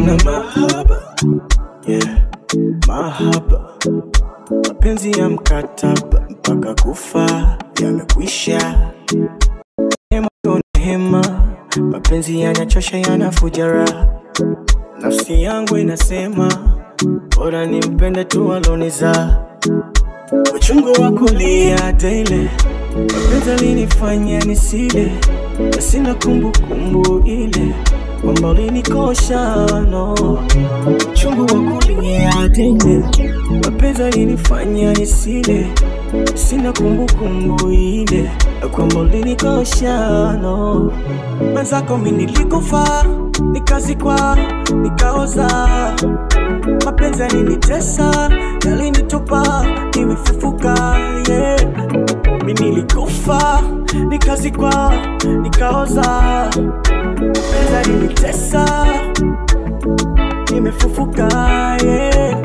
na mahaba yeah. mahaba mapenzi ya mkataba mpaka kufa yamekwisha hema tuna hema mapenzi yanachosha yanafuja raha nafsi yangu inasema bora nimpende tu aloniza uchungu wa kulia daily mapenzi alinifanya nisile na sina kumbukumbu ile kwamba ulinikosha no uchungu wa kulia daily mapenzi alinifanya nisile sina kumbukumbu ile kwamba ulinikosha no mwenzako mi nilikufa nikazikwa nikaoza mapenzi yalinitesa yalinitupa nimefufuka yeah. mi nilikufa nikazikwa nikaoza mapenzi yalinitesa nimefufuka yeah.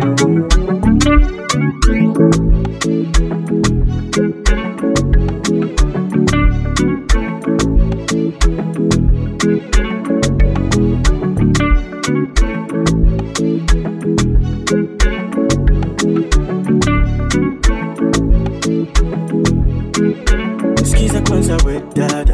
Sikiza kwanza we dada,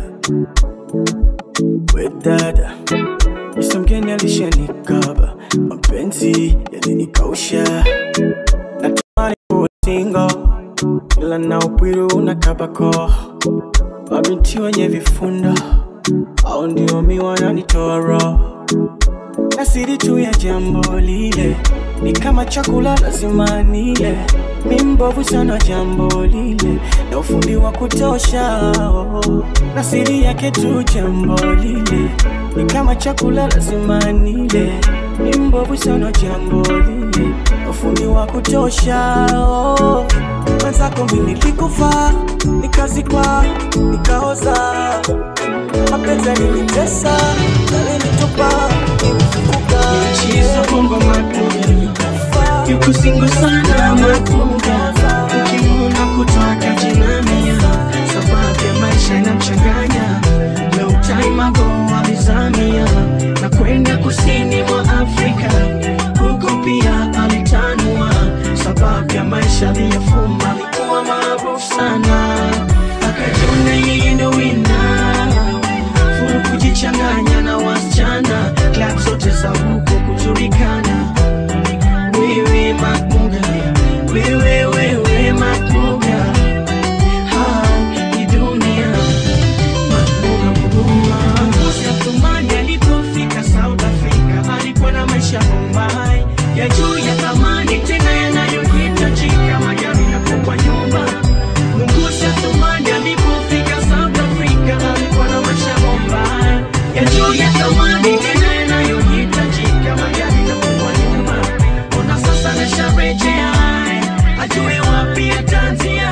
we dada, Mr. mgeni alishanikaba, mapenzi yalinikausha, natamani kuwa single, ila na upwiru unakabako, mabinti wenye vifunda au ndio mi wananitoa roho na siri tu ya jambo lile ni kama chakula lazima nile mi mbovu sana jambo lile na ufundi wa kutosha oh. na siri yake tu jambo lile ni kama chakula lazima nile mi mbovu sana jambo lile na ufundi wa kutosha oh. mwenzako mi nilikufa nikazikwa nikaoza mapenzi yalinitesa yalinitupa nimefufuka Chizo bongo matuga Yuko singo sana matuga Ukimuna kutoka jinamia Sababu ya maisha inamchanganya Long time ago alizamia Na kwenda kusini mwa Afrika Huko pia alitanua Sababu ya maisha aliyofumba Alikuwa maarufu sana Akajiona yeye ndo winner furu kujichanganya na wasichana klab zote za huko kujulikana wewe makuga wewe wewe makuga Ha, hii dunia makuga huruma Musa Thumani alipofika South Africa alikuwa na maisha Bombay ya juu ya thamani tena yanayohitajika magari na kubwa nyumba Mungusi Athumani alipofika South Africa alikuwa na maisha Bombay ya juu ya thamani tena yanayohitajika magari na kubwa nyumba Ona sasa nasharejea ajue wapi ataanzia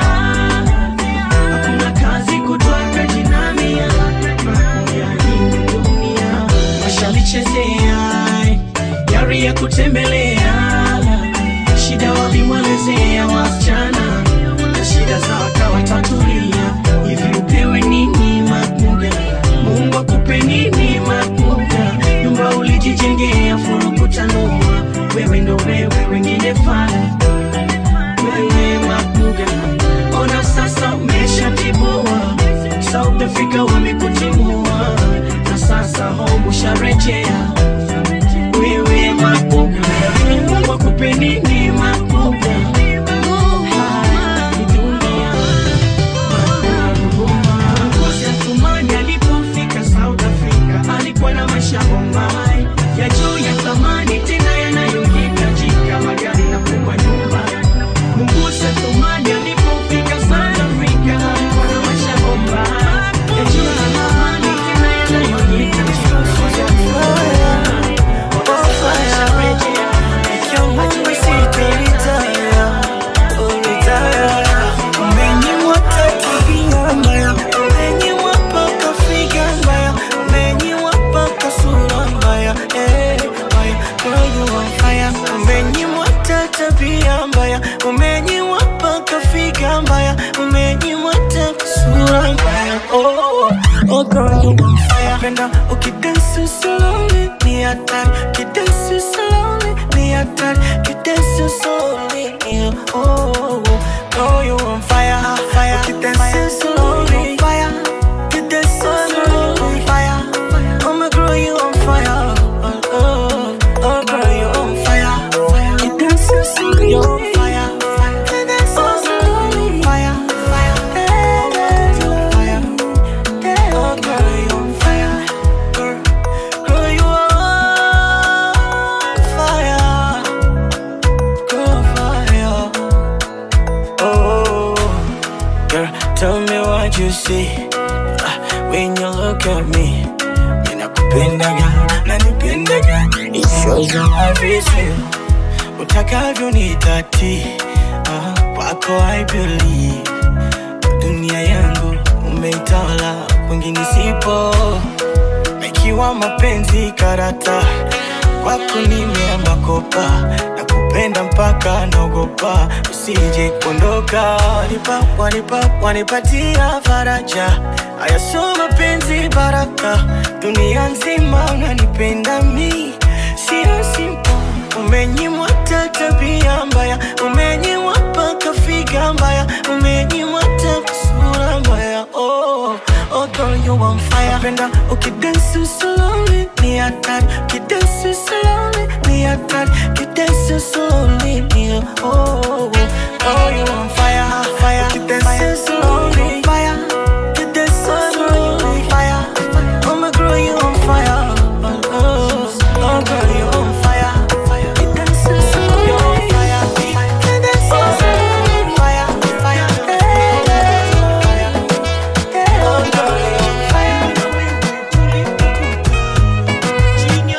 hakuna kazi kutoka jinamia makuya hii dunia washalichezea gari ya kutembelea shida walimwelezea wasichana na shida za wakawatatulia hivi upewe nini makuga mungu akupe nini makuga nyumba ulijijengea furu kutanua wewe ndo wewe wengine fana wewe makuga ona sasa umeshatibua south africa wamekutimua na sasa home usharejea wewe makuga mungu akupe nini makuga Ah, hii dunia Ngozi Athumani alipofika South Africa alikuwa na maisha Bombay ya juu ya thamani tena yanayohitajika magari na kubwa nyumba. Mungusi Athumani alipofika South Africa alikuwa na maisha Bombay ya juu ya thamani tena yanayohitajika magari na kubwa nyumba. Oh, girl, you on fire, fire. You dance so slowly, fire. You dance so slowly, fire. Oh my girl, you on fire. Oh, oh, oh girl, you on fire. You dance so slowly, you on fire. You dance so slowly, fire. Hey, dance so fire. Oh girl, you on fire. Girl, girl, you on fire. Girl, fire. Oh, girl, tell me what you see Ah, when you look at me. Ninakupendaga, nanipendaga, it shows your life is real. Utakavyo ni tati, ah, kwako I believe. Dunia yangu umeitawala, kwingine sipo. Ikiwa mapenzi karata, kwako nimeamba kopa na kupenda mpaka naogopa usije kuondoka. Wanipa, wanipa, wanipatia faraja, haya sio mapenzi baraka, dunia nzima unanipenda mi, sio simple. Umenyimwa hata tabia mbaya, umenyimwa mpaka figa mbaya, umenyimwa hata sura mbaya. Oh, oh girl, you on fire. Napenda ukidansi slowly, ni hatari. Ukidansi slowly, ni hatari. Ukidansi slowly, ni oh, oh, oh, you on fire, fire. Ukidansi slowly, fire. Ukidansi slowly, fire. Oh my girl, you on fire. Oh, oh, oh girl, you on fire. Ukidansi slowly, you on fire. Ukidansi slowly, fire, fire. Hey, fire. Oh girl, you on fire.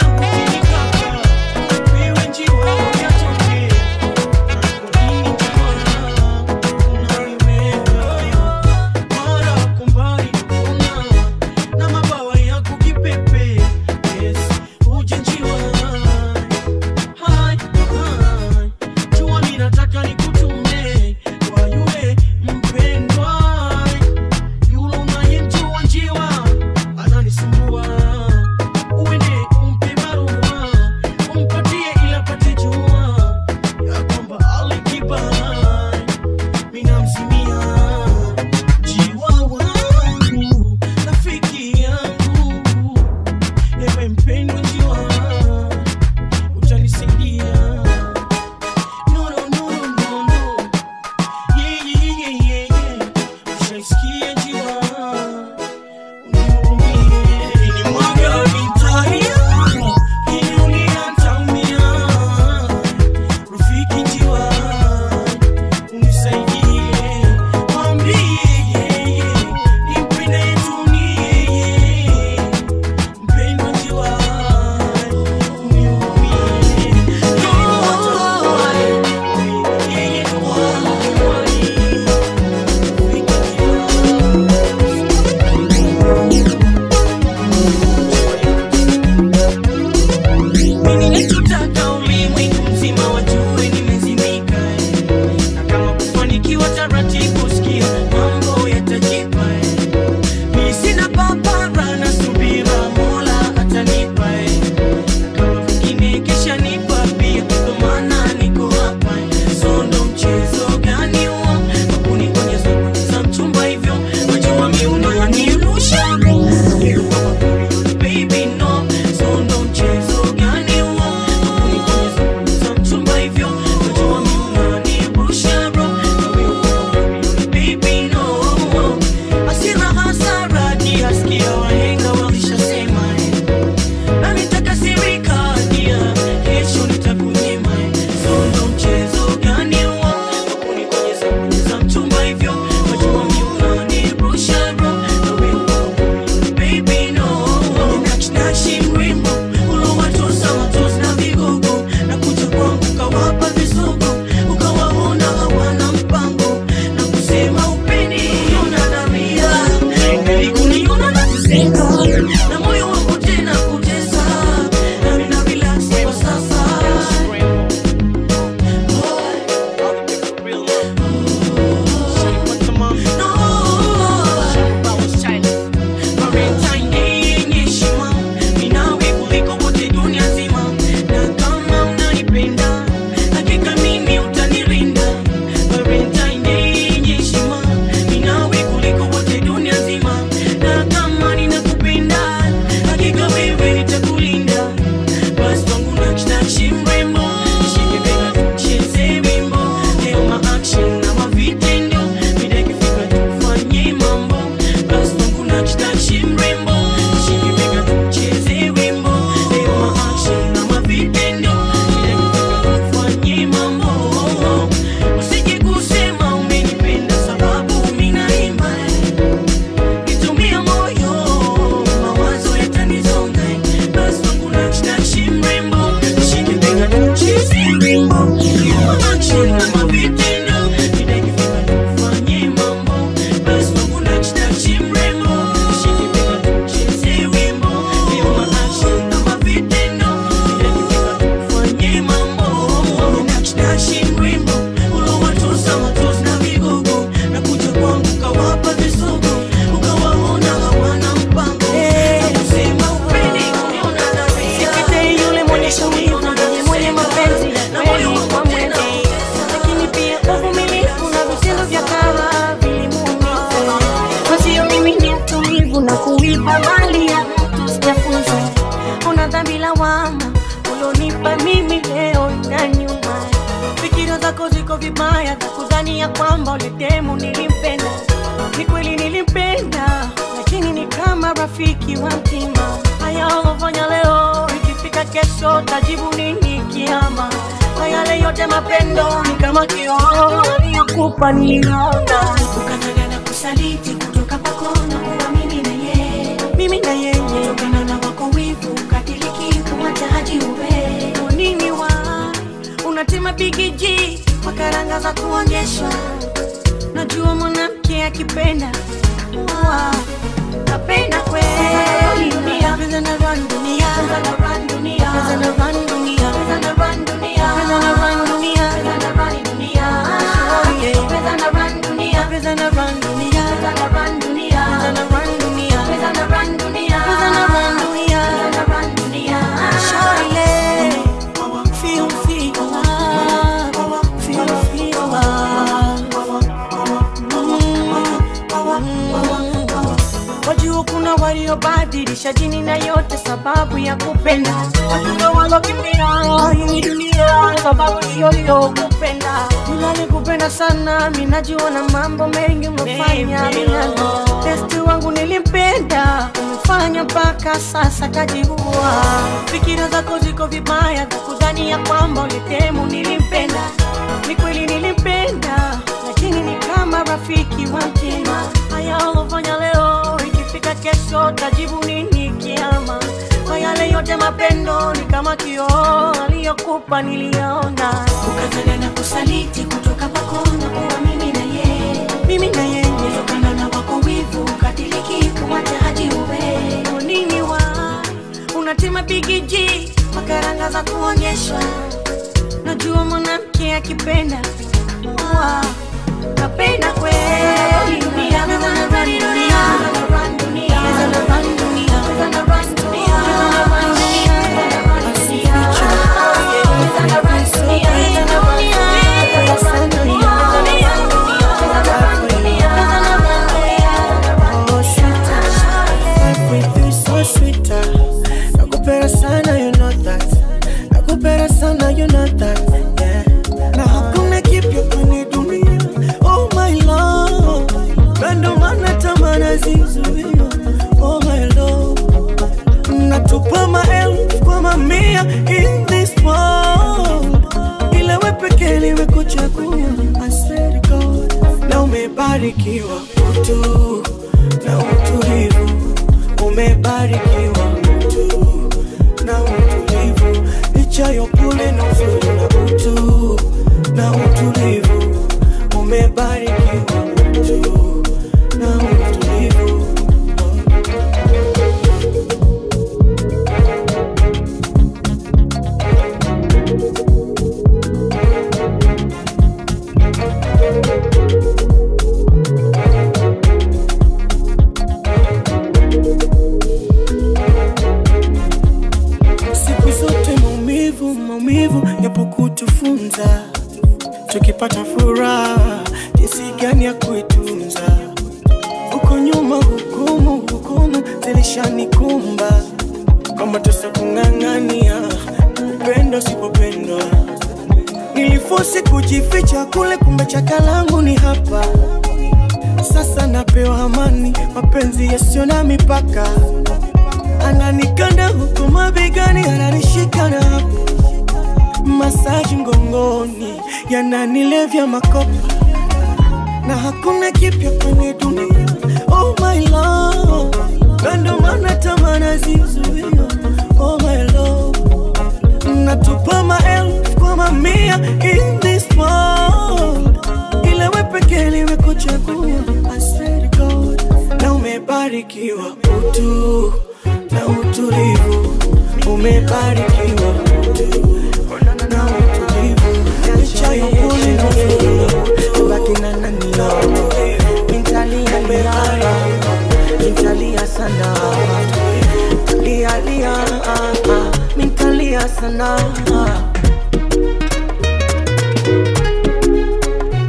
uvumilivu na vitendo vya kara vilimuumiza. Mwenzio mimi ni mtulivu na kuiba mali ya mtu sijafunza. Una dhambi lawama ulionipa mimi leo na nyuma. Fikira zako ziko vibaya za kudhani ya kwamba ulitemu nilimpenda. Ni kweli nilimpenda, lakini ni kama rafiki wa mtima. Haya ulofanya leo, ikifika kesho tajibu nini kiama? Kwa yale yote mapendo ni kama kioo aliyokupa niliona, ukataka na kusaliti kutoka kwako na kuwa mimi na yeye, mimi na yeye, kutokana na wako wivu ukatiliki kumwacha haji uwe Kwa nini wa unatema bigiji kwa karanga za kuonyeshwa najua mwanamke akipenda Wa, napenda kweli dunia Pesa na run dunia Pesa na run dunia Pesa na run dunia Pesa na run dunia Pesa na run dunia Pesa na run dunia Oh yeah Pesa na run dunia Pesa na run dunia Pesa na run dunia Pesa na run dunia Pesa na run dunia Pesa na run dunia Pesa na run dunia Shawty Feel, feel love Feel, feel love Wajua kuna waliobadilisha jini na yote sababu ya kupenda. Wajua walokimbia hii dunia sababu hiyo hiyo kupenda. Nilali kupenda sana, mimi najua na mambo mengi umefanya milali. Besti wangu nilimpenda, umefanya mpaka sasa kajiua. Fikira zako ziko vibaya za kudhani ya kwamba ulitemu nilimpenda. Ni kweli nilimpenda, lakini ni kama rafiki wa mtima. Haya ulofanya leo, ikifika kesho tajibu nini kiama? Kwa yale yote mapendo ni kama kioo aliyokupa niliyaona, ukataka na kusaliti kutoka kwako na kuwa mimi na yeye, mimi na yeye, kutokana na wako wivu ukatiliki kumwacha haji uwe Kwa nini wa unatema bigiji makaranga za kuonyeshwa najua mwanamke akipenda Wa, napenda kweli dunia Pesa na run dunia Pesa na run dunia Pesa na run dunia Pesa na run dunia Pesa na run dunia Pesa na run dunia Pesa na run dunia Pesa na run dunia Pesa na run dunia Pesa na run dunia Pesa na run dunia Oh, sweeter, life with you is so sweeter. Nakupenda sana, you know that. Nakupenda sana, you know that. Yeah. Na hakuna kipya kwenye dunia. Oh my love, na ndo maana tamaa nazizuia. Oh my love, natupa maelfu kwa mamia in this world, ila we pekee nimekuchagua. I swear to God, na umebarikiwa utu na utulivu, umebarikiwa utu na utulivu, licha ya upole na uzuri na utu na utulivu, umebarikiwa utu na utulivu. Siku zote maumivu, maumivu yapo kutufunza, tukipata furaha jinsi gani ya kuitunza. Huko nyuma hukumu, hukumu zilishanikumba, kwamba tusa kung'ang'ania upendo usipopendwa. Nilifosi kujificha kule, kumbe chaka langu ni hapa. Sasa napewa amani, mapenzi yasiyo na mipaka ananikanda huku mabegani, ananishika na hapo masaji mgongoni, yananilevya makopa na hakuna kipya kwenye dunia. Oh my love, na ndo maana tamaa nazizuia. Oh my love, natupa maelfu kwa mamia in this world, ila we pekee nimekuchagua. I swear to God, na umebarikiwa utu na utulivu, umebarikiwa utu na utulivu, licha ya upole na furaha, baki na nani nitalia lia, nitalia sana, lia lia, ah, ah, nitalia sana.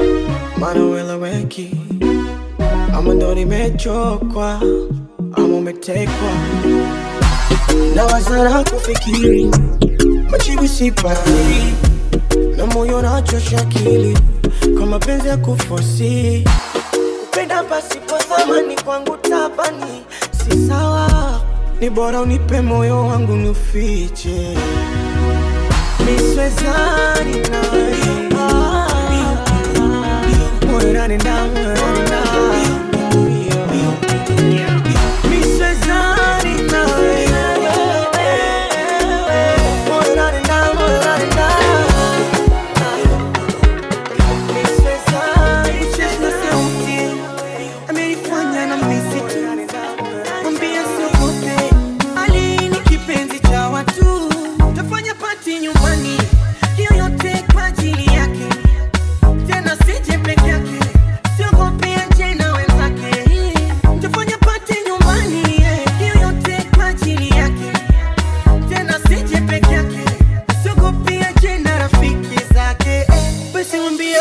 maana ueleweki, ama ndo nimechokwa, ama umetekwa na wazara kufikiri, majibu sipati, na moyo nachosha akili kwa mapenzi ya kufosi. Kupenda pasipo thamani kwangu tabani, si sawa, ni bora unipe moyo wangu niufiche miswezani nawe moyo nani na moyo nani na miswezani nawe moyo nani na moyo nani na miswezani cheza sauti amenifanya na misitu mwambia siogope ali ni kipenzi cha watu tafanya pati nyumbani hiyo yote kwa ajili yake tena sije peke yake siogope aje na wenzake tafanya pati nyumbani hiyo yote kwa ajili yake tena sije peke yake siogope aje na rafiki zake basi mwambie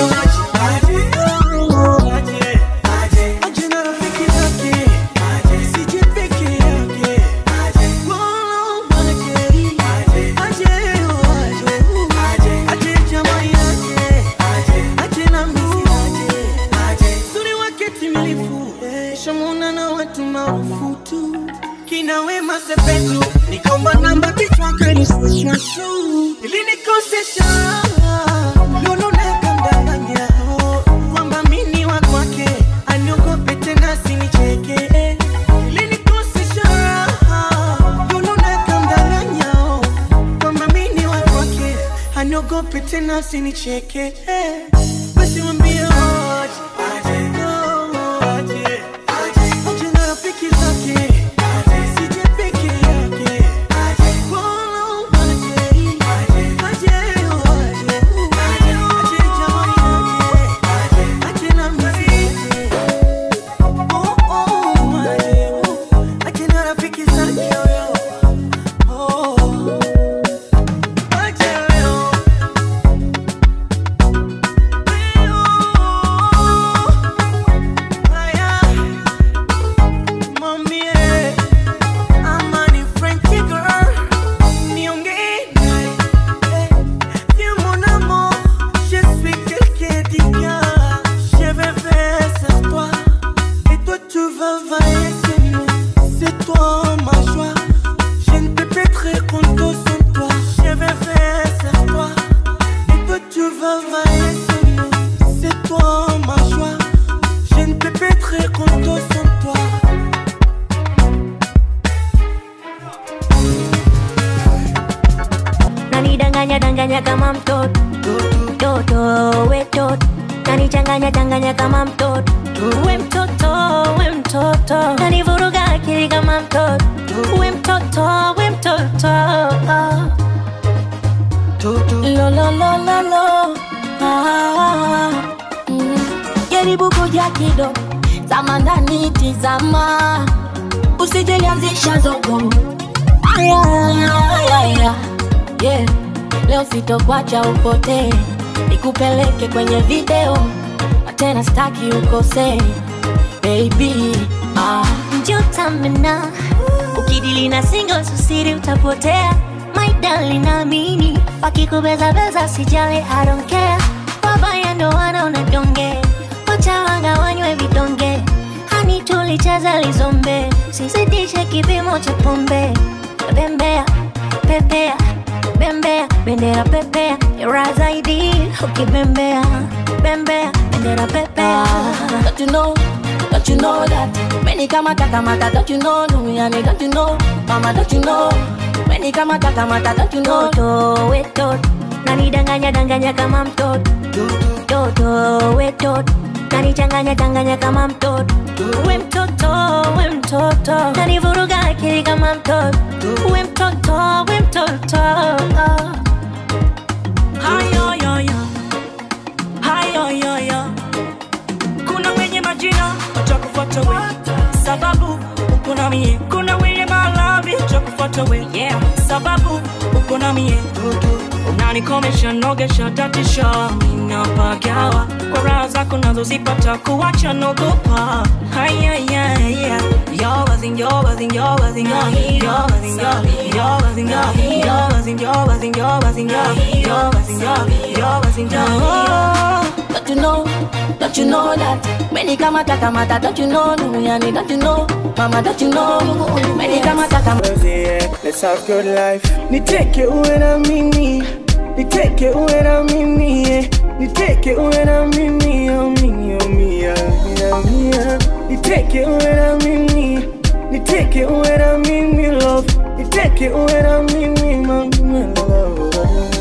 aje aje na rafiki zake sije peke yake nikaomba namba kichwa kanishusha shu ilinikosesha luluneka mdanganya kwamba mini wa kwake aniogope tena sinicheke ilinikosesha luluneka mdanganya kwamba mini wa kwake aniogope tena sinicheke basi mwambie aje, aje, oh, aje, aje na rafiki zake sije peke yake Oh, aje, aje, oh, aje, aje jamani yake aje na mziki Oh, oh, aje, aje na rafiki zake oh, oh. Aje, oh. C'est toi ma joie, je ne peux plus être content sans toi. Je vais faire sans toi. Et toi tu vas vailler sans moi C'est toi ma joie Je ne peux pas être content sans toi nanidanganya danganya kama mtoto mtoto we toto nanichanganya changanya kama mtoto we mtoto we mtoto nanivuruga akili kama mtoto we mtoto we mtoto lo lo lo lo lo ah, mm. jaribu kuja kidogo zama ndani tizama usijelianzisha zogo Aya, aya, aya. Yeah. Leo sitokwacha upotee, nikupeleke kwenye video na tena staki ukosee baby. Ah. Njotamena ukidili na singles usiri utapotea my darling, naamini wakikubeza beza sijali, I don't care. Wabaya ndo wanaona donge, wacha wagawanywe vidonge, hani tulicheza lizombe, sizidishe kipimo cha pombe, bembea pepea bembea bendera pepea era zaidi ukibembea bembea bendera pepea Don't you know? Don't you know that? Many kamata kamata, don't you know? Duniani, don't you know? Mama, don't you know? Many kamata kamata, don't you know? toto we toto nanidanganya danganya kama mtoto toto we toto nanichanganya changanya kama mtoto we mtoto we mtoto nanivuruga akili kama mtoto we mtoto we mtoto Hayo yo yo, hayo yo yo. Kuna wenye majina watakufuata we, sababu uko na mie. Kuna wenye malavi watakufuata we, yeah, sababu uko na mie. Unanikomesha, nogesha, tatisha, ninapagawa kwa zako nazozipata kuwacha nogopa Don't you know, don't you know that Many kamata kamata, don't you know Nuyani, don't you know Mama, don't you know Many kamata kamata yeah, let's have good life. Niteke uwe na mimi, niteke uwe na mimi, yeah. niteke uwe na mimi, oh mimi, oh mia, mia, mia. Niteke uwe na mimi, niteke uwe na mimi, love. Niteke uwe na mimi, mama, love.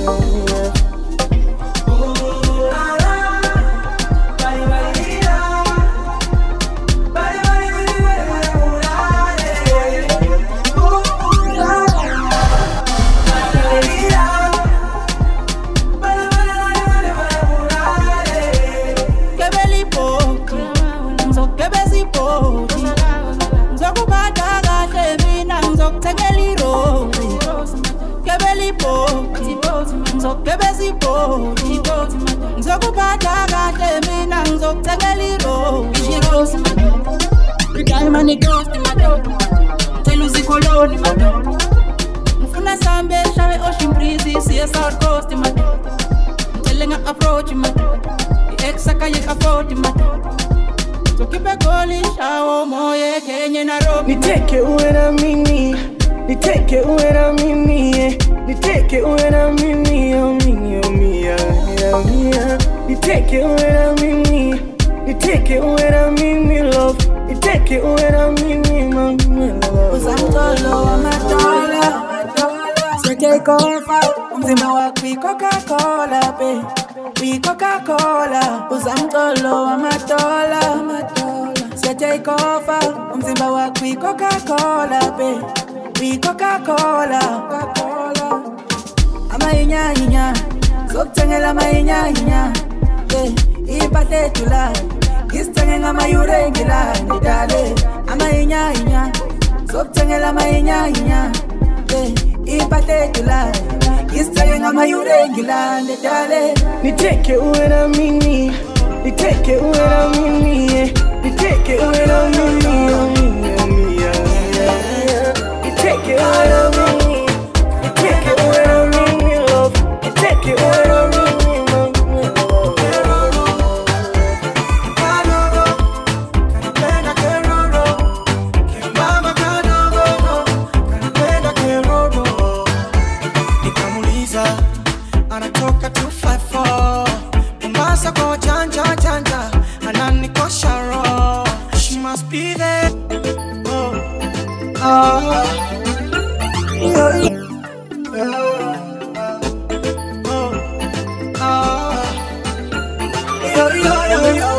Kebelipoti, ngizokubezipoti ngizokubata kahle mina ngizokuthengela iroli Kebelipoti, ngizokubezipoti ngizokubata kahle mina ngizokuthengela iroli Diamond ghost madoda Tell uzikoloni madoda Ngifuna sambe shawe ocean breeze siye south coast madoda Ngicele nga approach madoda i-ex akayeka afford madoda So keep a goli shawo moye Kenya Nairobi Niteke uwe na mimi, niteke uwe na mimi, yeah. niteke uwe na mimi, oh mimi, oh mia, mia, mia. Niteke uwe na mimi, niteke uwe na mimi, love. Niteke uwe na mimi, mama, love. Uzamtolo wa madola Take over umzimba wakho i-Coca-Cola be i-Coca-Cola uzamtolo wamadola take over umzimba wakho i-Coca-Cola be i-Coca-Cola amayinyanya zokuthengela amayinyanya impahla edulayo ngisithenge ngamayure engilani dale amayinyanya zokuthengela amayinyanya impahla edulayo ngisithenge ngamayure engilani dale Niteke uwe na mimi, niteke uwe na mimi, yeah. niteke uwe na mimi, oh mimi, oh mia, mia, mia. Niteke uwe na mimi, niteke uwe na mimi, love. Niteke uwe na mimi, mama, love. nikamuliza anatoka 254 mombasa kwa wajanja janja ananikosha roho she must be there oh. Oh. Oh. Oh. Yo, yo, yo, yo.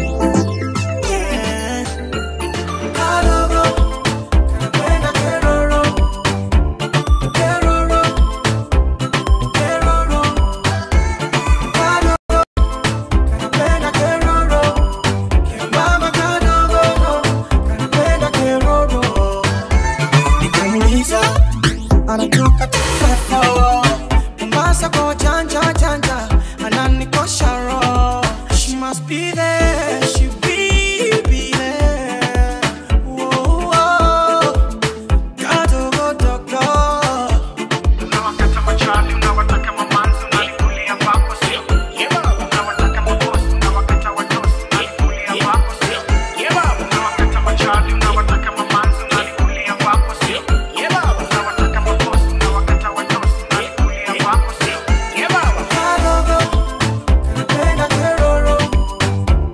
Yeah. Karoro, kanapenda keroro, keroro, keroro. Karoro, kanapenda keroro, kembamba kadogo, kanapenda keroro. Nikamuuliza, anatoka tufefo Mombasa kwa wajanja janja ananikosha roho She must be there, she be, be there Whoa, whoa. Kadogo dogo Unawakata machapi, unawataka mamanzi, unalikulia kwako sio? Unawataka mabosi, unawakata watosi, unalikulia kwako sio? Unawakata machapi, unawataka mamanzi, unalikulia kwako sio? Unawataka mabosi, unawakata watosi, unalikulia kwako sio? Kadogo, kanapenda keroro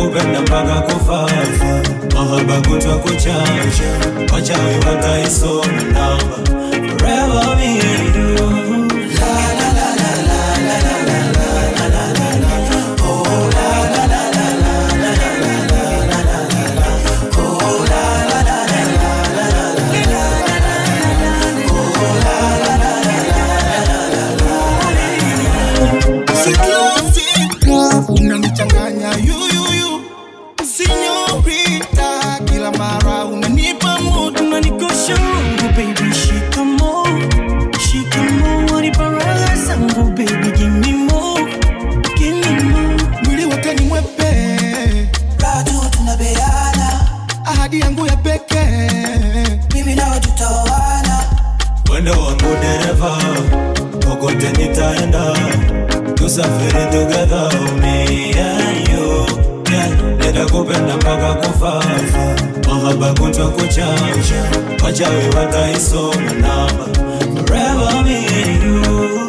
nitakupenda mpaka kufafa mahaba kutwa kuchasha wachawi wataisoma namba forever me and you unanichanganya yuyuyu sinyorita kila mara unanipa mudu unanikosha Mungu baby shikamo shikamo wanipa raha zangu baby give me more give me more mwili wote ni mwepe bado tunabeana ahadi yangu ya pekee mimi nawe tutaoana Mwendo wangu dereva, kokote nitaenda, tusafiri together, me and you. Yeah, nitakupenda mpaka kufafa, mahaba kutwa kuchasha, wachawi wataisoma namba, forever me and you.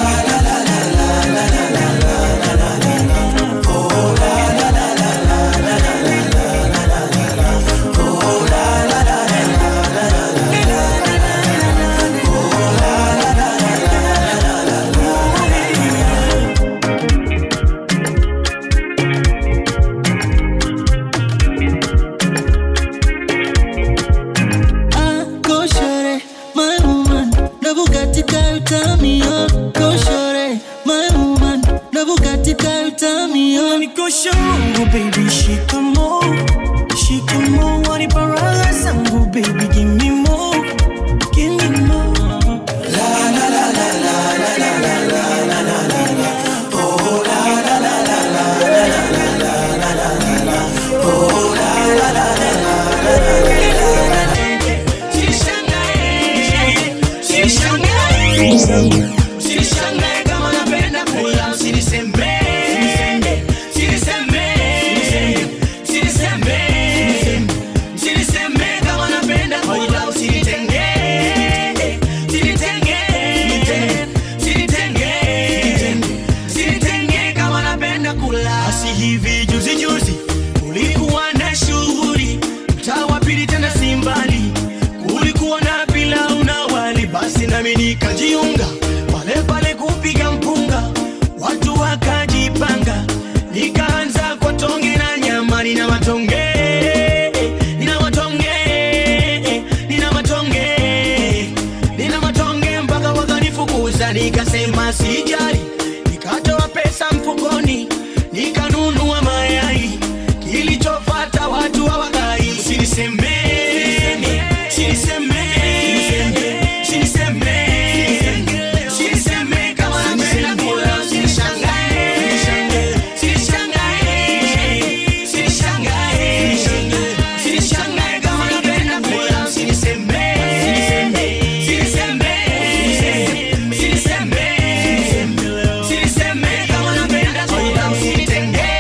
Ah, go shorty, my woman. Na Bugatti car turn me on. Go shorty, my woman. Na Bugatti car turn me on. unanikosha Mungu baby shikamo shikamo wanipa raha zangu baby give me more give me more Usinishangae kama napenda kula, usinisemee. Usinisemee. Usinisemee. Usinisemee kama napenda kula, usinitengee. Usinitengee. Usinitengee. Usinitengee kama napenda kula. Basi hivi juzi juzi kulikuwa na shughuli mtaa wa pili tena si mbali kulikuwa na pilau na wali basi nami nikajiunga pale pale kupiga mpunga watu wakajipanga nikaanza kwa tonge na nyama nina matonge nina matonge nina matonge nina matonge mpaka wakanifukuza nikasema sijali nikatoa pesa mfukoni nikanunua mayai kilichofata watu hawakai usinisemeni usinisemeni usinisemeni usinisemeni kama napenda kula usinishangae usinishangae usinishangae usinishangae kama napenda kula usinisemeni usinisemeni usinisemeni usinisemeni kama napenda kula usinitengee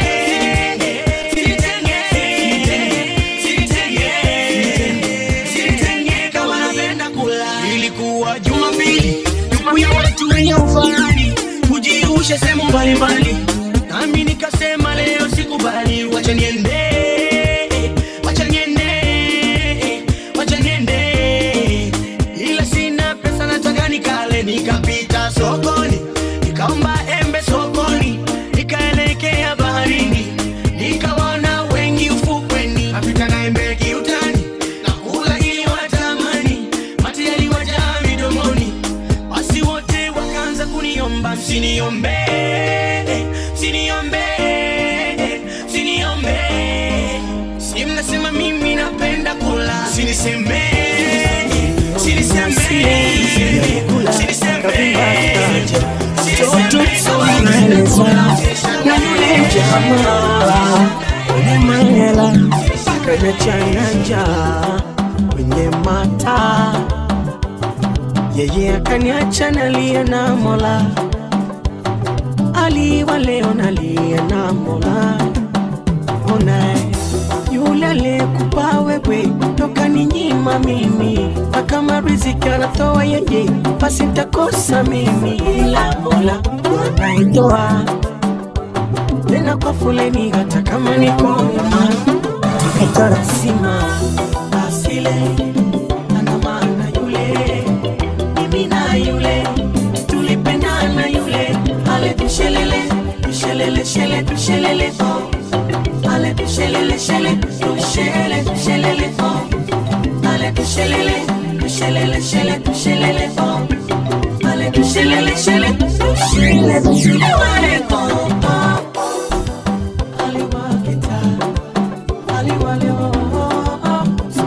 ilikuwa jumapili siku ya watu wenye ufahari kujiusha sehemu mbalimbali nami nikasema leo sikubali wacha niende wacha niende wacha niende ila sina pesa nataka nikale nikapita sokoni nikaomba embe sokoni nikaelekea baharini nikawaona wengi ufukweni napita na embe kiutani na kula ili watamani mate yaliwajaa midomoni basi wote wakaanza kuniomba msiniombe msiniombe msiniombe si mnasema mimi napenda kula siniseme siniseme Mangela kwenye changanja kwenye mata yeye akaniacha nalia na mola aliwa leo nalia na mola ona yule aliyekupa wewe toka ni nyima mimi na kama riziki anatoa yeye basi ntakosa mimi ila mola anaitoa tena kwa fuleni hata kama niko itarasima asile ana maana yule mimi na yule tulipendana yule ale tushelele tushelele shele tushelele oh ale tushelele shele tushele tushelele oh ale tushelele tushelele shele tushelele oh ale tushelele shele tushele tushelele oh oh aliwakita aliwale oh oh oh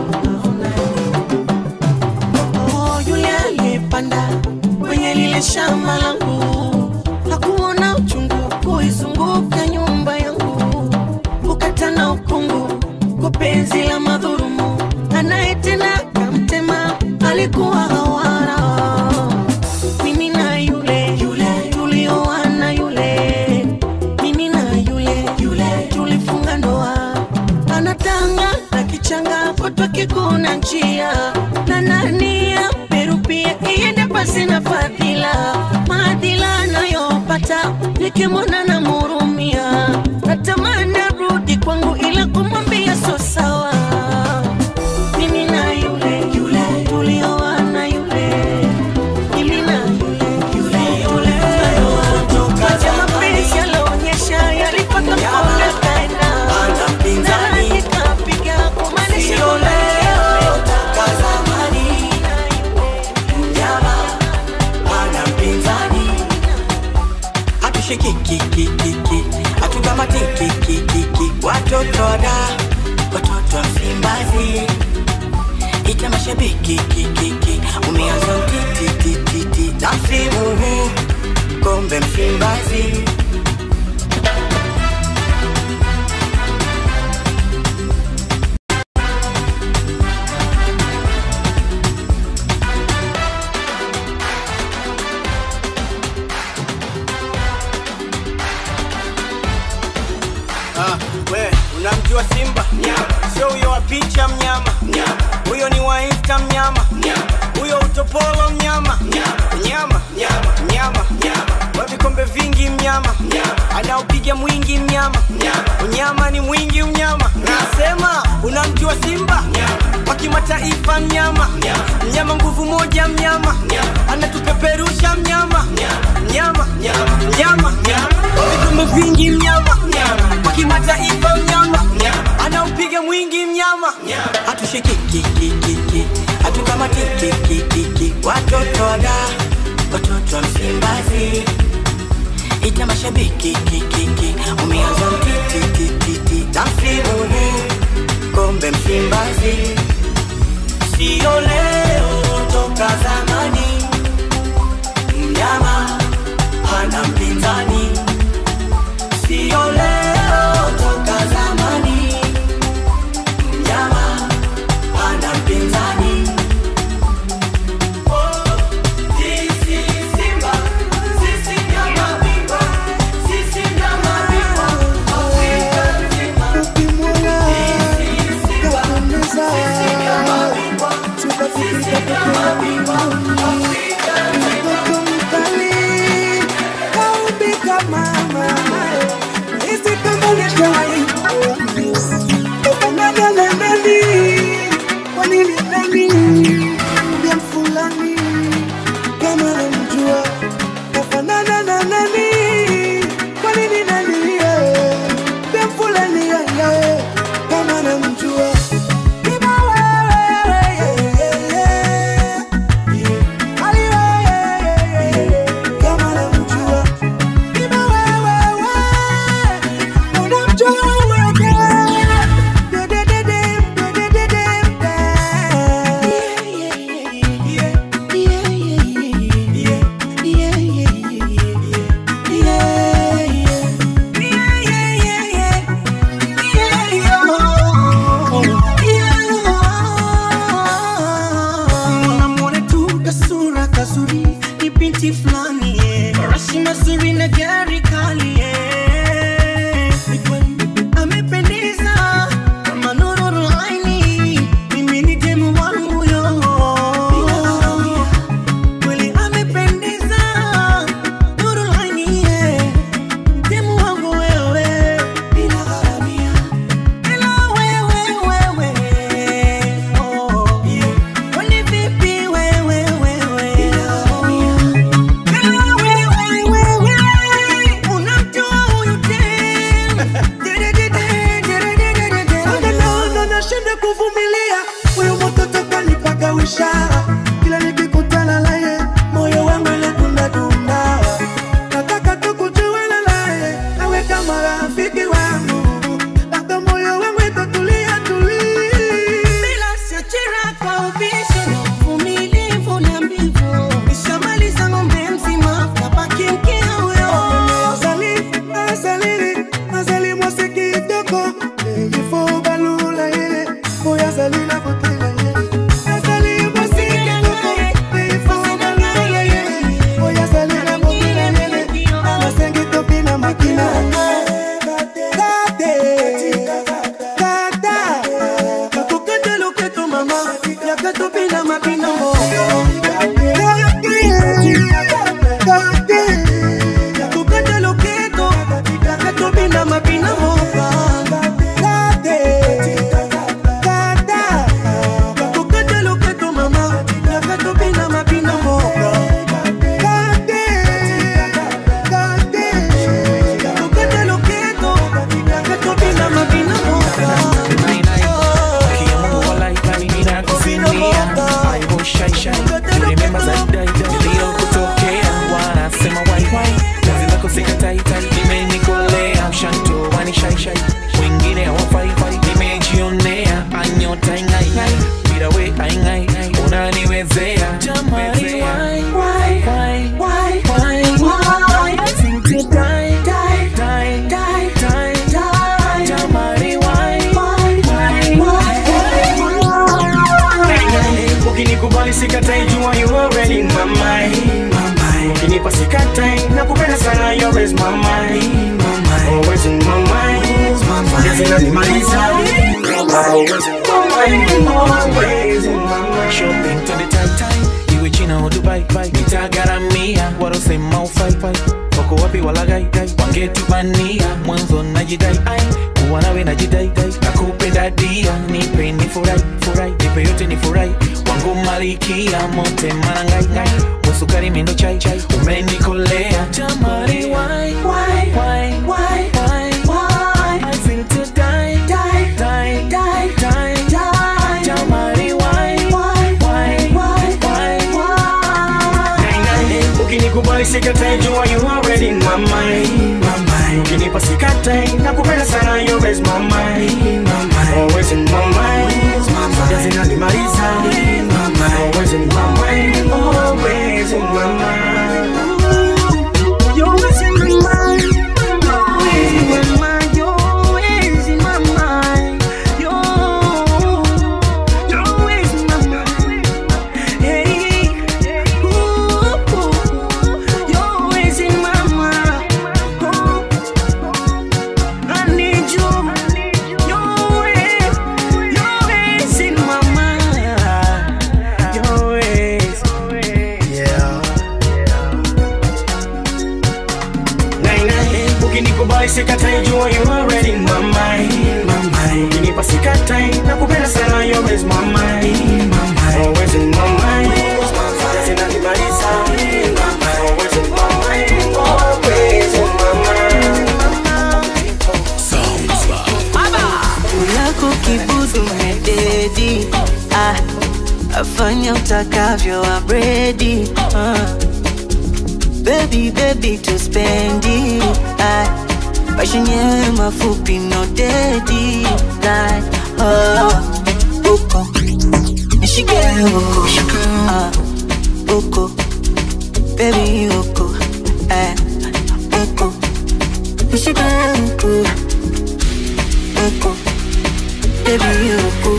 Oh, yule aliyepanda kwenye lile shamba langu hakuona uchungu kuizunguka nyumba yangu kukatana ukungu kwa penzi la madhurumu anayetenda kamtema alikuwa hawara mimi na yule yule tulioana yule mimi na yule yule tulifunga ndoa anatanga na kichanga kutwa kikuna njia na nani ya peru pia iende pasi na fadhila maadhila anayopata nikimwona na murumia natamani arudi kwangu ila kumwambia so sawa mimi na yule yule tulioana yule mimi na yule yule yule Kaja mapenzi yalionyesha yalipata kona kaenda na nikapiga kumaanisha leo Kazamani Mnyama Ana mpinzani Hatushikikikikiki Hatutamatikikikiki Watoto wada Watoto wa Msimbazi Ita mashabiki kikiki Umeanza utitititi Na msimu huu Kombe Msimbazi Ah, we unamjua Simba? Sio huyo wa picha mnyama, huyo ni wa Insta mnyama, huyo utopolo mnyama, mnyama, mnyama, wa vikombe vingi mnyama, anaopiga mwingi mnyama, unyama ni mwingi mnyama. Nasema unamjua Simba? Wa kimataifa mnyama, mnyama nguvu moja mnyama, anatupeperusha mnyama, mnyama, mnyama, wa vikombe vingi mnyama, wa kimataifa mnyama, anaupiga mwingi mnyama, hatushikikikikiki, hatukamatikikikiki, watoto wada, watoto wa Msimbazi, ita mashabiki kikiki, umeanza mtitititi, na msimu huu kombe Msimbazi, sio leo, toka zamani, mnyama hana mpinzani, sio leo, toka zamani, mnyama hana mpinzani. Tukafika ishara kila nikikutana naye moyo wangu unadunda dunda nataka tukujuana naye awe kama rafiki wangu labda moyo wangu itatulia tulia bila siachira kwa ubishi na uvumilivu na mbivu nishamaliza ng'ombe mzima kabaki mkia huyo Azali, azali, azali mwasi kitoko Il faut balula ye Boy azali na botela ye Azali mwasi kitoko Il faut balula ye Boy azali na botela ye Amasengi topi na makina Kate, kata Kakukete loketo mama Yaka topi na makina mo Kate, tukate loketo yakatobinda mabina moka tukate loketo mama yakatobinda mabina moka tukate loketo yakatobinda mabina moka wengine hawafaifai nimejionea anyota ingaingai bila we aingai unaniwezea jamani why, why, why, why, why, why? I think to die, die, die, die, die, die. Jamani, why, why, why, why? ukinikubali sikatai jua you already in my mind ukinipa sikatai nakupenda sana you always my mind always in my mind Kazi inanimaliza always in my mind always in my mind shopping to the tight time iwe china au dubai bai nitagaramia warosema ufaifai wako wapi walagai gai wangetubania mwanzo najidai ai kuwa nawe najidai dai nakupenda dia nipe ni furai furai nipe yote ni furai wangu malikia mote marangai ngai musukari mindo chai chai umenikolea jamani why why why why why why I feel to die die die die die die jamani why why why why why ukinikubali sikatai jua you already in my mind ukinipa sikatai nakupenda sana you always my mind always in my mind Kazi inanimaliza always in my mind always in my mind You're always in my mind. Always in my mind. You're always in my mind. You're- you're always in my mind. Hey. Ooh, you're always in my mind. Oh, I need you. You're always- you're always in my mind. You're always- yeah Naina, ukinikubali sikatai jua you already in my mind ukinipa sikatai nakupenda sana you always my mind always in my mind Kazi inanimaliza always in my mind always in my mind ulako kibudu mededi ah, afanya utakavyo abredi ah. bebi bebi tuspendi ah, mashenyewe mafupi no dedi like, oh, uko nishike uko ah, uko bebi uko eh, uko nishike uko uko baby uko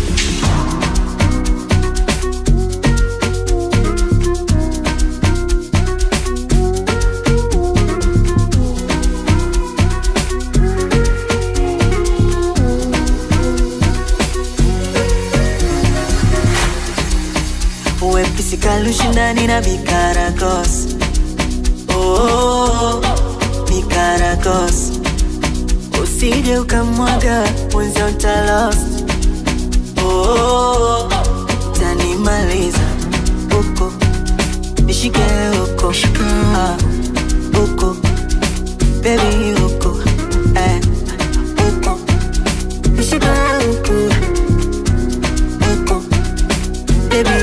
wepisi kalushindani na bikaragos oh, oh, oh, bikaragos usije ukamwaga mwenza utalost oh, oh, oh, tanimaliza uko nishike uko ah, uko bebi uko eh, uko nishike uko uko bebi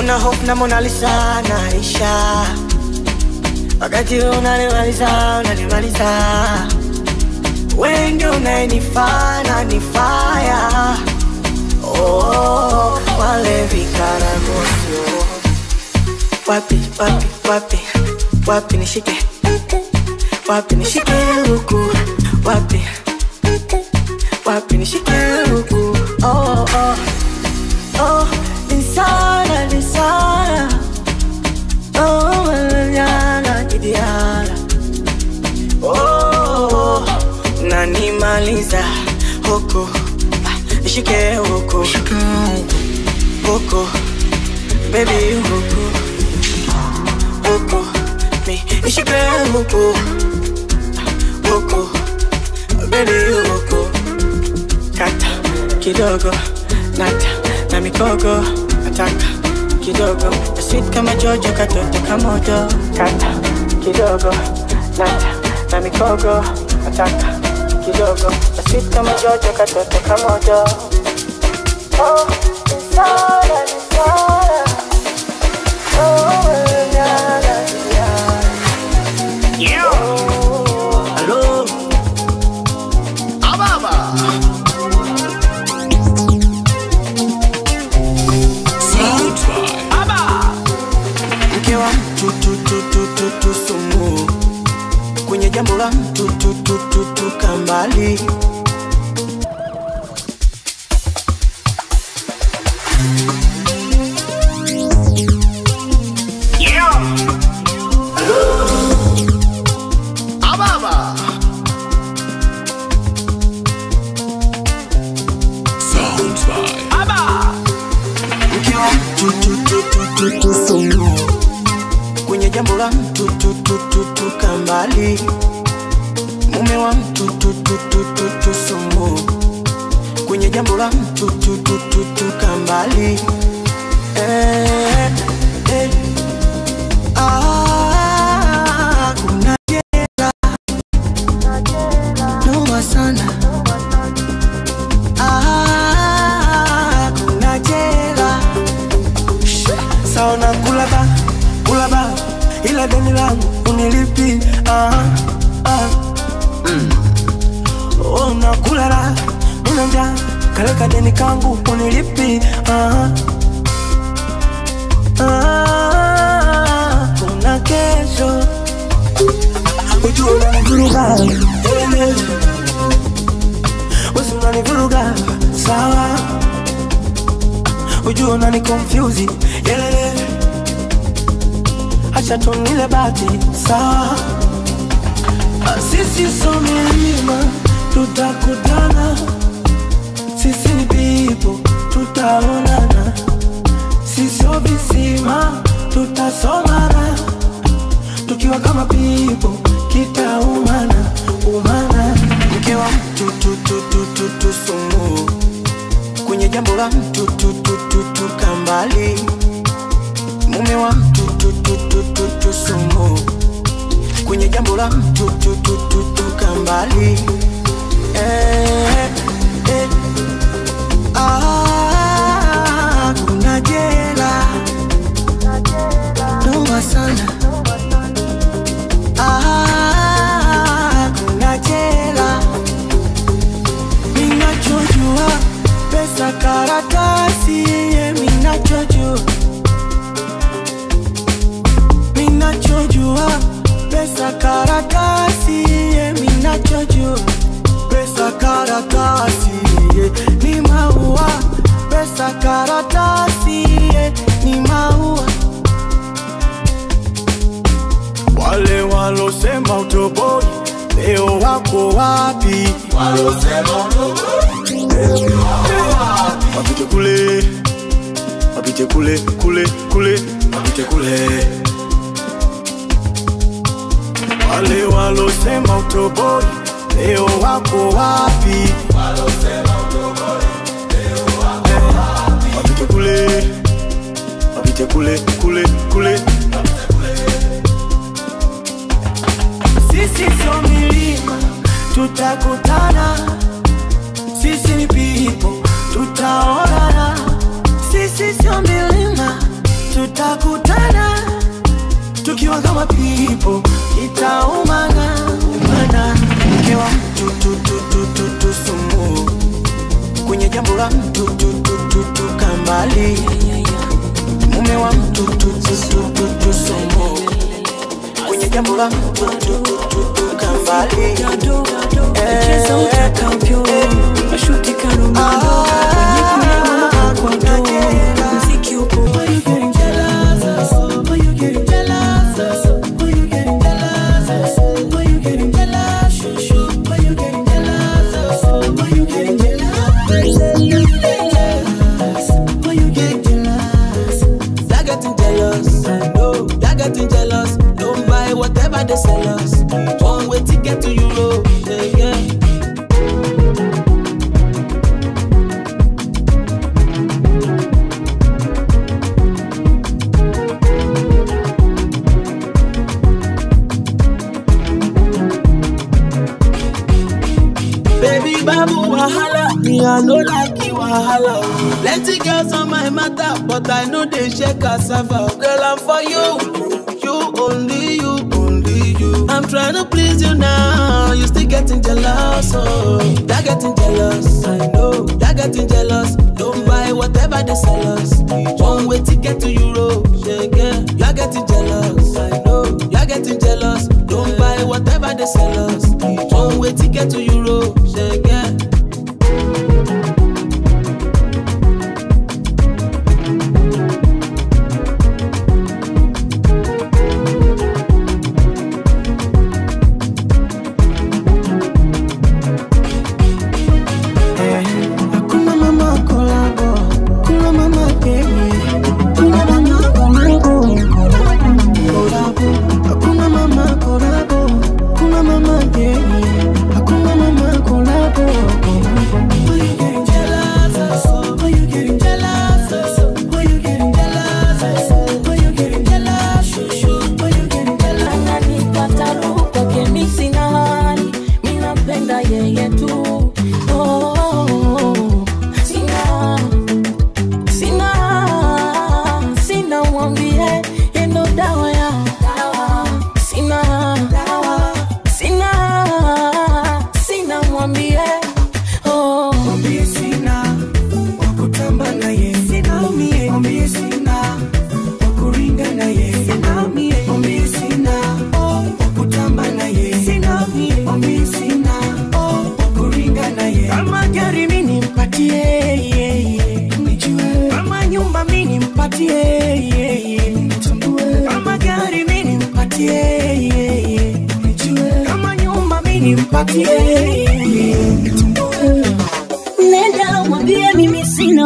una hope na Mona Lisa naisha, wakati unanimaliza unanimaliza, wewe ndio unayenifanya nifaya oh, wale vikaragosio wapi wapi wapi wapi nishike wapi nishike huku wapi wapi nishike huku oh, oh, oh, insana insana oh, manana kidiala oh, nanimaliza huku ah, nishike huku huku baby huku huku mi nishike huku huku baby huku kata kidogo nata na mikogo nataka kidogo na sweet kama jojo katoto kamoto kata kidogo nata na mikogo nataka kidogo na sweet kama jojo katoto kamoto oh, nisara, nisara. Oh, nyala, nyala. Oh, hello. Ababa. mke wa mtu tu, tu, tu, tu, tu, sumu kwenye jambo la mtu tu, tu, tu, tu, kambali Ababa. mke wa mtu tu, tu, tu, tu, tu, sumu kwenye jambo la mtu tu, tu, tu, tu, kambali mume wa mtu tu, tu, tu, tu, tu, sumu kwenye jambo la mtu tu, tu, tu, tu, kambali eh, eh. Ah, kuna jela noma sana Ah, kuna jela saona kulaba kulaba ila deni langu unilipi ah, ah. Mm. Oh, nakulala nina njaa kaleka deni kangu unilipi ah, ah. kuna kesho ujua unanivuruga Elele. Wesi unanivuruga sawa ujua unani confuse yelele acha tunile bati sawa Ah, sisi so milima tutakutana sisi ni pipo tutaonana sisio visima tutasomana tukiwa kama pipo kitaumana umana mke wa mtu tu, tu, tu, tu, tu, sumu kwenye jambo la mtu tu, tu, tu, tu, kambali mume wa mtu tu, tu, tu, tu, tu, sumu kwenye jambo la mtu tu, tu, tu, tu, kambali eh, eh. Ah, kuna jela noma sana Ah, kuna jela minachojua pesa karatasi ye minachojua minachojua pesa karatasi ye minachojua pesa karatasi ye ni maua pesa karatasi ye ni maua wale walosema utoboi leo wako wapi wapite kule wapite kule kule kule wapite kule wale walosema utoboi leo wako wapi wapite kule wapite kule kule kule sisi sio milima tutakutana sisi ni pipo tutaonana sisi sio milima tukikutana tukiwa kama pipo itaumana mana mke wa mtu tu, tu, tu, tu, tu, sumu kwenye jambo la mtu tu, tu, tu, tu, kambali mume wa mtu tu, tu, tu, tu, tu, sumu kwenye jambo la mtu tu, tu, tu, tu, kambali Cheza utakavyo, mashuti karumando, kwenye kulewa kwa ndoo, mziki upo. Why you getting jealous? Why you getting jealous? Why you getting jealous? Why you getting jealous? Shoo, shoo. Why you getting jealous? Why you getting jealous? Why you getting jealous? They're getting jealous. I know. They're getting jealous. Don't buy whatever they sell us. One way to get to Euro. Yeah, yeah. Baby babu wahala, me I no like you wahala. Plenty girls on my matter, but I know they shake cassava. Girl, I'm for you, you only you, only you. I'm trying to please you now, you still getting jealous, oh. They're getting jealous, I know. They're getting jealous. Don't buy whatever they sell us. One way to get to Euro, yeah, yeah. You're getting jealous, I know. You're getting jealous. Don't buy whatever they sell us. One way to get to Euro, yeah, yeah. Hakuna mama kolabo, kuna mama baby, kuna mama kolabo, kolabo. Hakuna mama kolabo, kuna mama baby, hakuna mama kolabo, kolabo. Why you getting jealous? Why you getting jealous? Why you getting jealous? Why you getting jealous? Shoo, shoo. Why you getting jealous? ananipata roho kwake mi sina hali mi nampenda yeye tu Oh, oh, oh. sina sina sina mwambie yendo dawa ya sina sina sina mwambie oh. Mwambie sina wakutamba naye, sina mie. Mwambie sina wakuringa naye, sina mie. Mwambie sina wakutamba naye, sina mie. Mwambie sina wakuringa naye. Kama gari mi nimpatie, yeah, yeah, nijue. Kama nyumba mi nimpatie, yeah, yeah, nitambue. Kama gari mi nimpatie, yeah, yeah, nijue. Kama nyumba mi nimpatie, yeah, yeah, nitambue. nenda mwambie mimi sina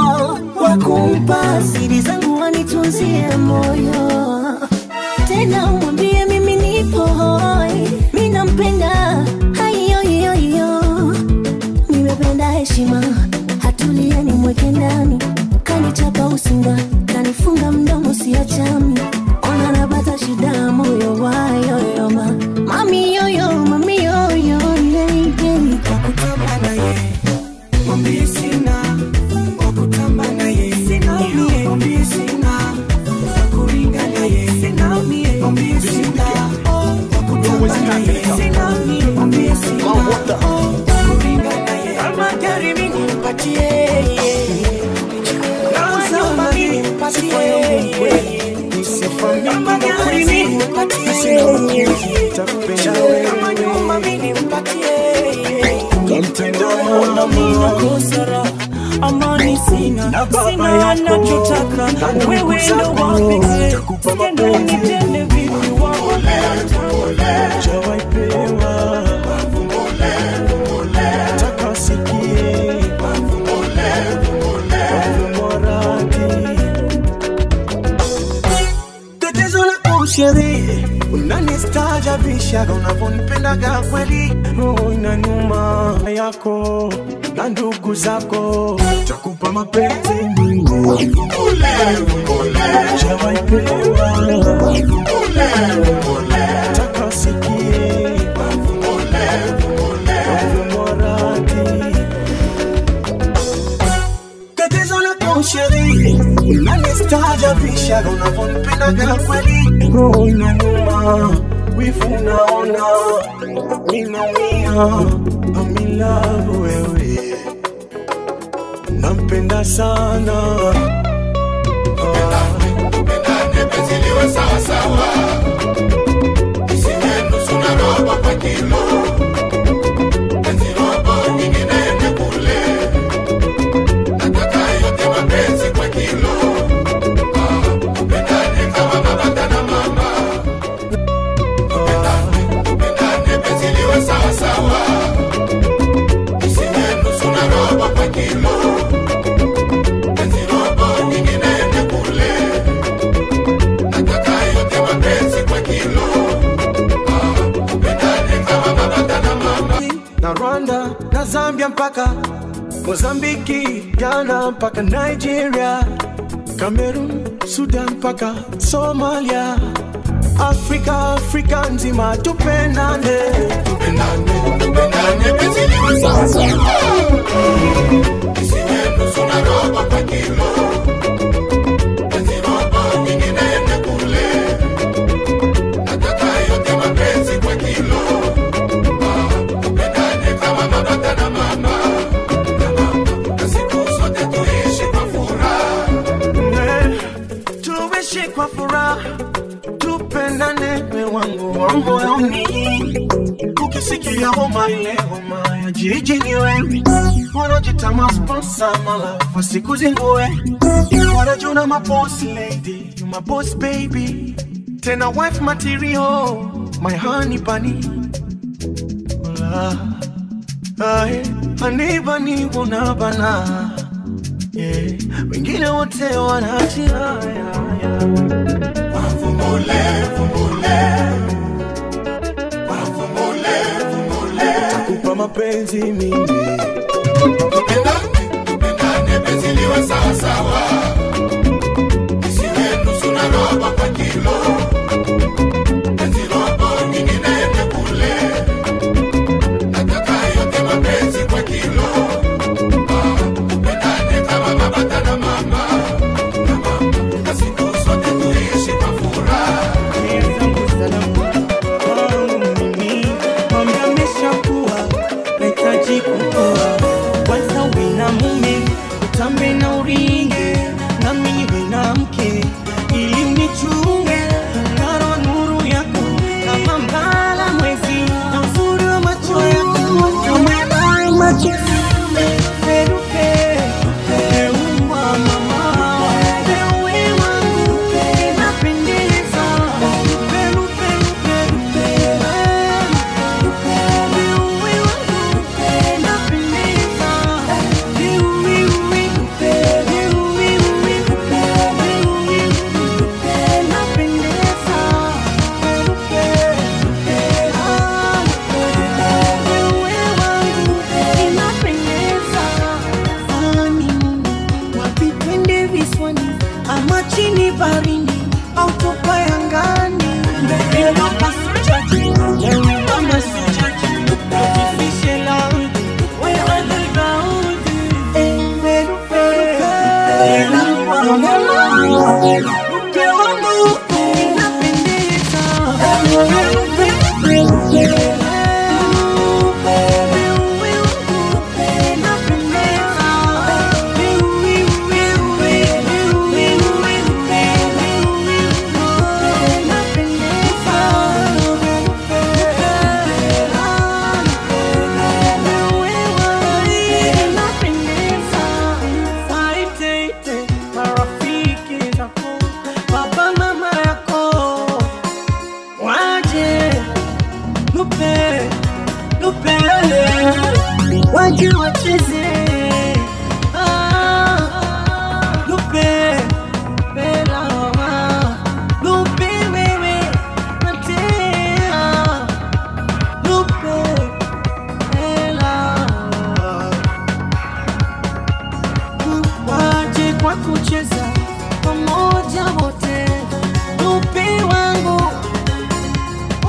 wakumpa siri zangu wanitunzie moyo tena mwambie mimi nipo hoi mi nampenda haiyoiyoiyo nimependa heshima hatulia nimweke ndani kanichapa usinga kanifunga mdomo siachami ona napata shida moyo wayoyoma mami yoyo mami yoyo yeigei wakutamba naye mwambie sina wakutamba naye sina mie mwambie sina wakuringa naye sina mie mwambie sina wakutamba naye sina mie mwambie sina wakuringa naye kama gari mimi nimpatie kama nyumba mimi nimpatie kama gari mimi nimpatie kama nyumba mimi nimpatie Kosara, amani sina, sina anachotaka wewe ndo wa pekee. Tendo nitende vipi waone Jawai pewa Taka sikie Moradi Tatizo lako sherehe Unanistaajabisha unavyonipendaga kweli Roho inaniuma yako na ndugu zako Takupa mapenzi mimi Jawai pewa Taka sikie Moradi Tatizo lako sherehe Staajabisha unavyonipendaga kweli, roho inaniuma, wivu unaona, mimi naumia, I'm in love wewe, nampenda sana Nipeziliwe sawa sawa, isiwe nusu na robo kwa kilo, penzi robo nyingine ende kule, nataka yote mapenzi kwa kilo, Ah, tupendane kama baba na mama, tupendane, tupendane, penzi liwe sawa sawa, isiwe nusu na robo kwa kilo, penzi robo nyingine ende kule nataka yote mapenzi kwa kilo Ah, tupendane kama baba na mama na Rwanda na Zambia mpaka Mozambiki, Ghana mpaka Nigeria, Cameroon, Sudan mpaka Somalia, Afrika, Afrika nzima tupendane, tupendane, tupendane penzi liwe sawa sawa isiwe nusu na robo kwa kilo penzi robo nyingine ende kule nataka yote mapenzi kwa kilo Ah, tupendane kama baba na mama na mama na siku zote tuishi kwa furaha Eh, tuishi kwa furaha, tupendane, we wangu wa moyoni. Ukisikia homa ile homa ya jiji ni wewe, wanajita masponsa malafu siku zingue, wanajuna maboss lady, you my boss baby, tena wife material, my honey bunny. Hola. Ae, honey bunny unabana yeah. Wengine wote wanaachia Wavumbule, vumbule. Wavumbule, vumbule. takupa mapenzi mimi Tupendane, tupendane, penzi liwe sawa sawa. Isiwe nusu na robo kwa kilo. Penzi robo nyingine ende kule. Nataka yote mapenzi kwa kilo. Ah, tupendane kama baba na mama. Na mama, na siku zote tuishi kwa furaha. Mambo ameshakuwa nahitaji kukua kwanza uwe na mume utambe na uringe nami niwe na mke ili unichunge ngaro nuru yako kama mbala mwezi na uzuri wa macho yako kama macho Perupe, peumwa mama, pewe wangu, inapendeza. Perupe, perupe, pewe wangu, inapendeza. Pewe, pewe, pewe, pewe, inapendeza. Pewe wangu, inapendeza. Wapi twende visiwani ama chini barini au tupae angani? Mbele kama sijaji, wewe kama sijaji, tujifishe laudi, wewe ni gaudi. Eh, perupe, mke wangu inapendeza. Perupe, perupe, marafiki zako baba mama yako waje lupe lupe waje wacheze Ah, lupe pela mama lupe wewe natea lupe pela waje kwa kucheza pamoja wote lupe wangu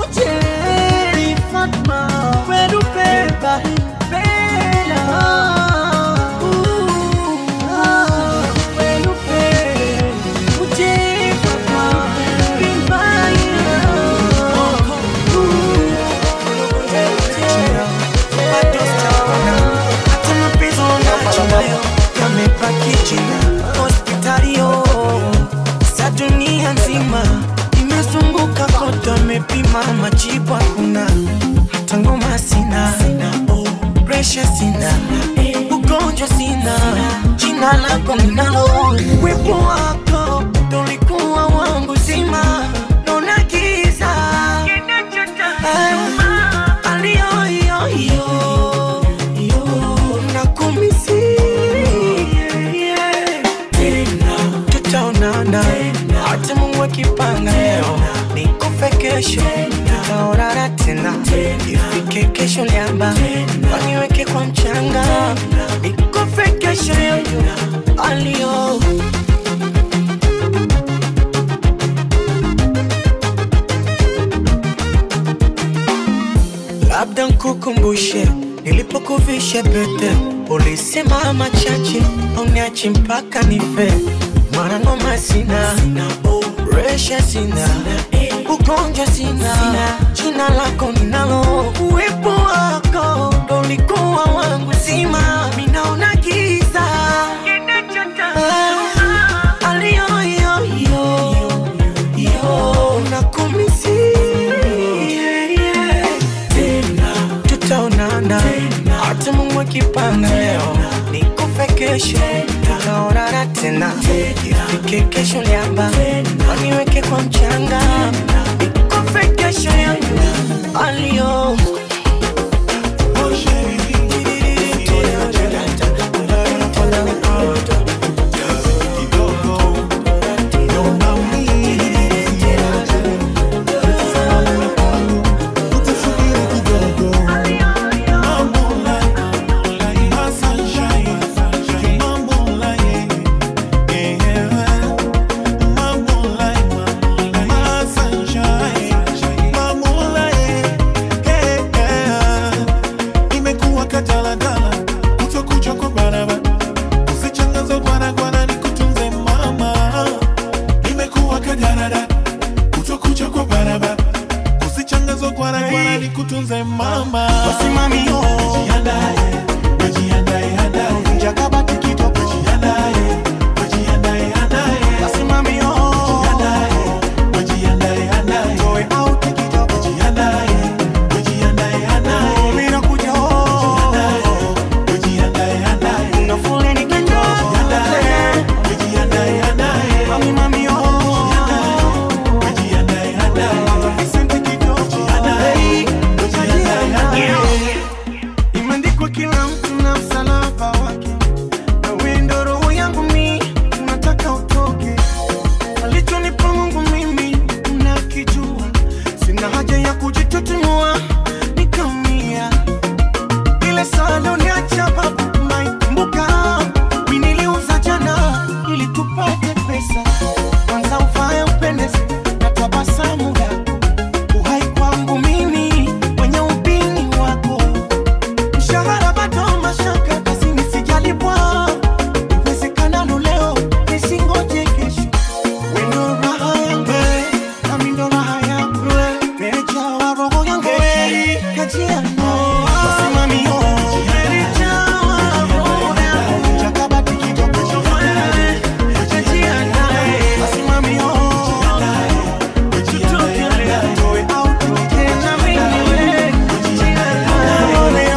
uje Fatma, werupe bahipela presha sina ugonjwa sina jina lako ninalo wepo wako tolikuwa wangu zima naona giza Ah, aliyoyoyo nakumisi tena tutaonana hata mungu akipanga leo nikufe kesho tutaonana tena ifike kesho liamba waniweke kwa mchanga nikufe kesho yoyo alio labda nkukumbushe nilipokuvisha pete ulisema machache uniachi mpaka nife mwana ngoma sina resha sina ugonjwa sina jina lako ninalo uwepo wako ndo ulikuwa wangu zima minaona giza Ah, aliyoyoyo yo nakumisi tena tutaonana hata mungu akipanga leo nikufe kesho tutaonana tena ifike kesho liamba waniweke kwa mchanga nikufe kesho yangu alio imekuwa kadaladala kutokucha kwa barabara usichangaza gwanagwana ni kutunze mama imekuwa kadaladala kutokucha kwa barabara usichangaza gwanagwana ni kutunze mama Wasimamio. Jiandae, wajiandae, andae. Jakabati kitoko. Jiandae, wajiandae, andae. Wasimamio. Jiandae, wajiandae, andae. Toe out kitoko. Jiandae, wajiandae, andae. Mimi nakuja Jiandae, wajiandae, andae. na foleni kidogo. Jiandae, wajiandae, andae. Mami, mami, oh. Wajiandae, andae. Vicente kitoko. Jiandae, wajiandae, andae. Imeandikwa kila mtu na msalaba wake, na wewe ndo roho yangu mi unataka utoke. Alichonipa Mungu mimi unakijua, sina haja ya kujitutumua nikaumia. Ile saa uliacha babu naikumbuka, mi niliuza jana ili tupate pesa. Kwanza uvae upendeze na tabasamu lako, uhai kwangu mimi wenye upini wako mshahara bado mashaka kazini sijalipwa iwezekanalo leo nisingoje kesho wendo raha yangu nami ndo raha yangu meja wa roho yangu kajia wasimamio meja wa roho yangu jakabati kidogo kajia naye wasimamio tutoke leo toe out tena mimi we kajia naye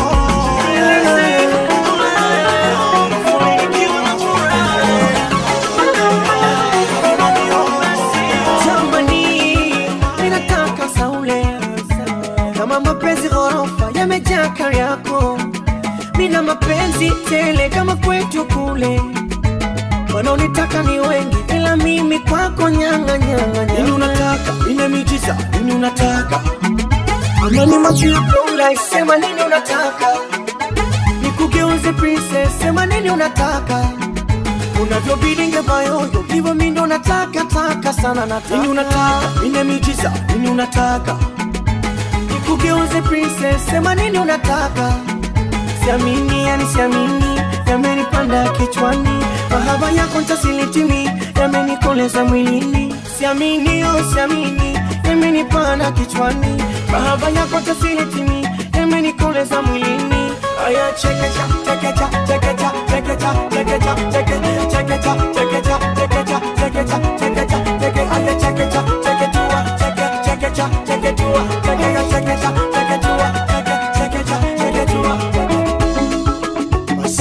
Jamani, ninataka saule kama mapenzi ghorofa yamejaa kari yako, mina mapenzi tele kama kwetu kule. Wanaonitaka ni wengi, ila mimi kwako nyanga nyanga Nini nyanga. unataka? Nina miujiza. Nini unataka? Amani macho ya Paula, sema nini unataka? Nikugeuze princess, sema nini unataka? Unavyobilinge bayoyo, hivyo mi ndo nataka taka sana nataka. Nini unataka? Nina miujiza. Nini unataka? Nikugeuze princess, sema nini unataka? Siamini, yani siamini, yamenipanda kichwani, mahaba yako ntasilitimi, yamenikoleza mwilini. Siamini, oh siamini, yamenipanda kichwani, mahaba yako ntasilitimi, yamenikoleza mwilini. Aya, chekecha, chekecha, chekecha, chekecha, chekecha, cheke, chekecha, chekecha, chekecha, chekecha, chekecha, cheke, aya, chekecha, cheketua, cheke, chekecha, cheketua, chekecha, chekecha, cheketua, cheke, chekecha, cheketua, cheke.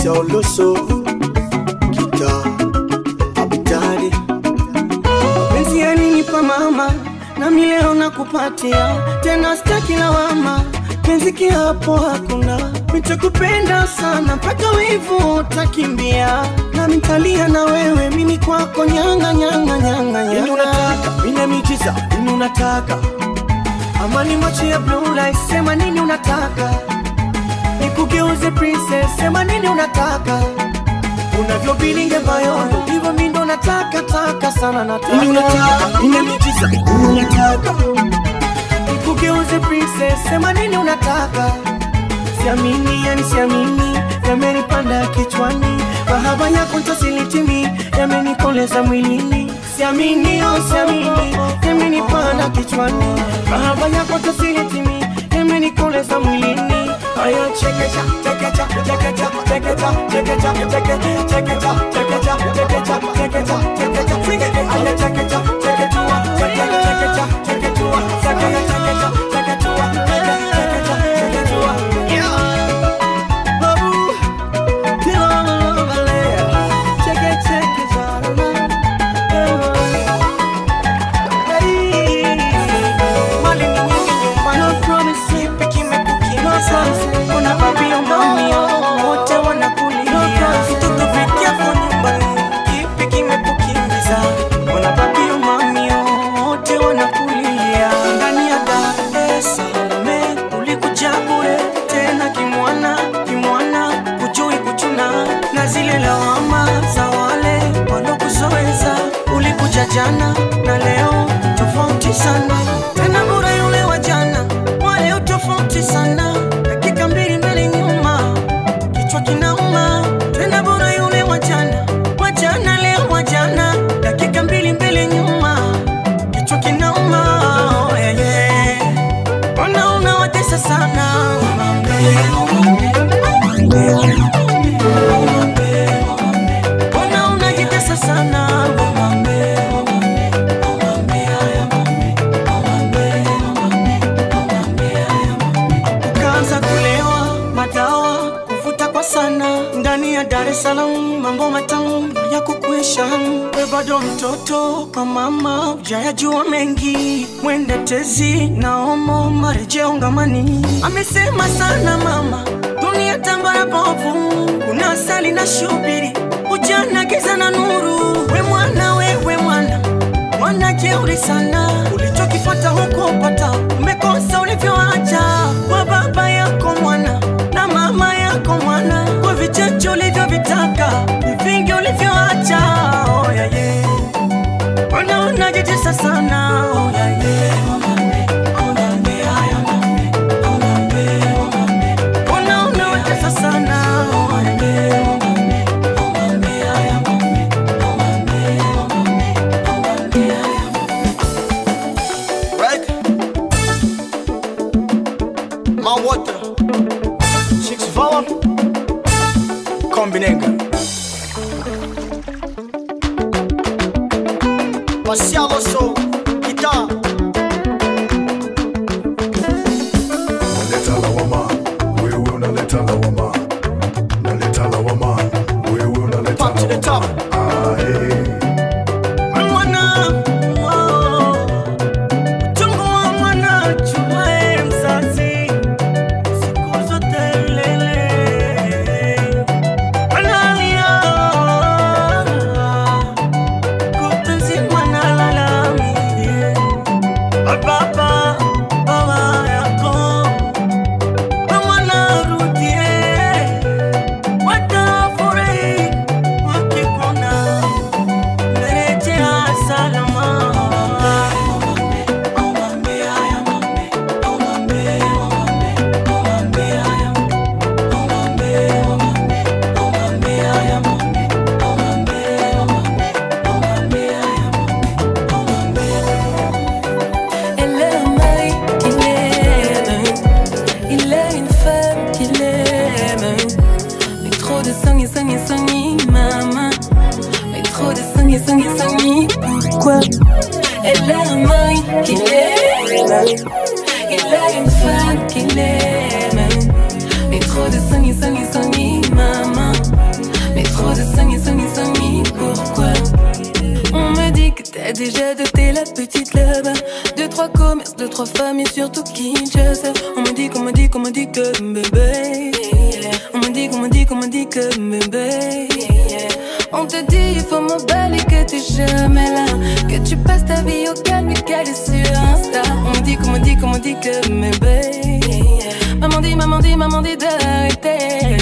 Sauloso Kita Abitari Penzi yalinipa mama nami leo nakupatia tena staki lawama penzi kiapo hakuna nitakupenda sana mpaka wivu utakimbia nami ntalia na wewe mimi kwako nyanga nyanga nyanga Nini unataka? Mine miujiza nini unataka amani macho ya blue light sema nini unataka nikugeuze princess sema nini unataka unavyobilinge bayondo hivyo mi ndo nataka taka sana nataka Nini unataka? Mine miujiza nini unataka nikugeuze princess sema nini unataka siamini yani siamini yamenipanda kichwani mahaba yako ntasilitimi yamenikoleza mwilini siamini oh siamini yamenipanda kichwani mahaba yako ntasilitimi yamenikoleza mwilini aya chekecha chekecha chekecha chekecha chekecha cheke chekecha chekecha chekecha chekecha chekecha chekecha aya chekecha cheketua chekecha chekecha cheketua chekecha chekecha cheketua chekecha cheketua yeah ndani ya Dar es Salaam ulikuja bure tena kimwana kimwana kujui kuchuna na zile lawama za wale walokuzoeza ulikuja jana na leo tofauti sana tena bure yule wa jana wale tofauti sana dakika mbili mbele nyuma kichwa kinauma tena bure yule wa jana wa jana leo wa jana dakika mbili mbele nyuma kichwa kinauma oh, yeah, yeah. Mbona unawatesa sana Mbona unajitesa sana ukaanza kulewa madawa kuvuta kwa sana ndani ya Dar es Salaam, mambo matamu ya kukuisha. We bado mtoto kwa mama, hujayajua mengi, mwende tezi na omo marejeo ngamani. Amesema sana mama, dunia tambara bovu, kuna asali na shubiri, ujana giza na nuru. We mwana, wewe mwana mwana jeuri sana, ulichokifata huko upata, umekosa ulivyoacha kwa baba yako mwana na mama yako mwana, kwa vichache ulivyovitaka, ni vingi ulivyoacha. Oh, yeah, yeah. Mbona unajitesa sana? Oh, yeah, yeah. Mbona unawatesa sana? Oh, yeah, yeah. Right? My water. Chicks Vala. Kombinenga. Marcialo So. Guitar. Naleta lawama, wewe unaleta lawama. Naleta lawama, wewe unaleta Pop to the top. Ah, eh. Mwana, oh, uchungu wa mwana, chumae mzazi, siku zote milele. Analia, kutwa nzima nalalamika. Baba, baba yako, we mwana rudie, watafurahi wakikuona. Merejea salama. Elle est un mari qu'il aime. Il est une femme qu'il aime. Mais trop de sang et sang et sang et maman. Mais trop de sang et sang et sang et pourquoi Elle est un mari qu'il aime. Il est une femme qu'il aime. Mais trop de sang et sang et sang et maman. divorce, deux, trois familles, surtout Kinshasa. On me dit, qu'on me dit, qu'on me dit que bébé. On me dit, qu'on me dit, qu'on me dit que bébé. On te dit, il faut m'emballer que t'es jamais là. Que tu passes ta vie au calme et qu'elle est sur Insta. On me dit, qu'on me dit, qu'on me dit que bébé. Maman dit, maman dit, maman dit d'arrêter.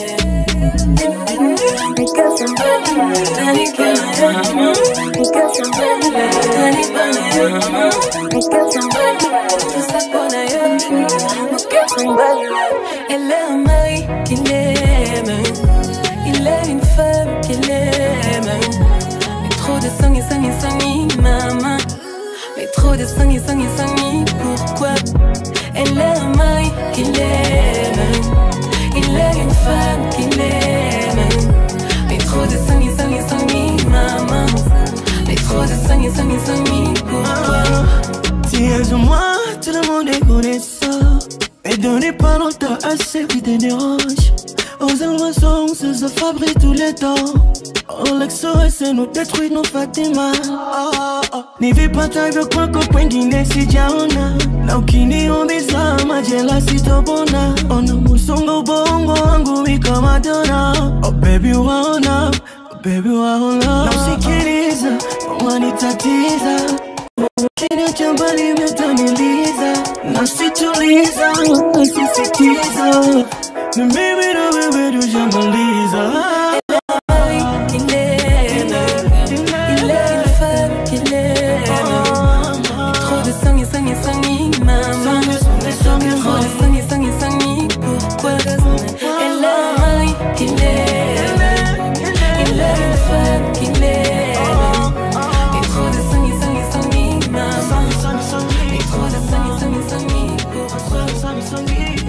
Elle a un mari qui l'aime Il a une femme qui l'aime Mais trop de sang et sang et sang et maman Mais trop de sang et sang et sang et pourquoi Elle a un mari qui l'aime Il a une femme qui l'aime Mais trop de sang et sang et sang et maman Mais trop de sang et sang et sang et pourquoi Si elles ont moi, tout le monde est connaissant. Mais donnez pas longtemps à ceux qui te dérangent. Aux almaçons, se se fabriquent tous les temps. Oh, l'exo, nous détruit nos Fatima. Oh, oh. Nivipata hivyo kwako kwengine sijaona na ukiniumiza majela sitopona ona musongo ubongo wangu wika madona oh baby waona oh baby waona na usikiliza wanitatiza Kile cha mbali umetaniliza nasituliza nasisitiza na mimi na wewe tujamaliza Il aime, il a une femme qu'il aime. Mais trop de sang et sang et sang et maman. Trop de sang et sang et sang et pourquoi Elle a un mari qu'il aime. Il a une femme qu'il aime. Mais trop de sang et sang et sang et maman. Mais trop de sang et sang et sang et pourquoi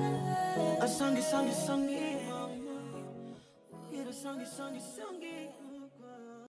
Sangi, sangi, sangi, yeah, the sangi, sangi, sangi.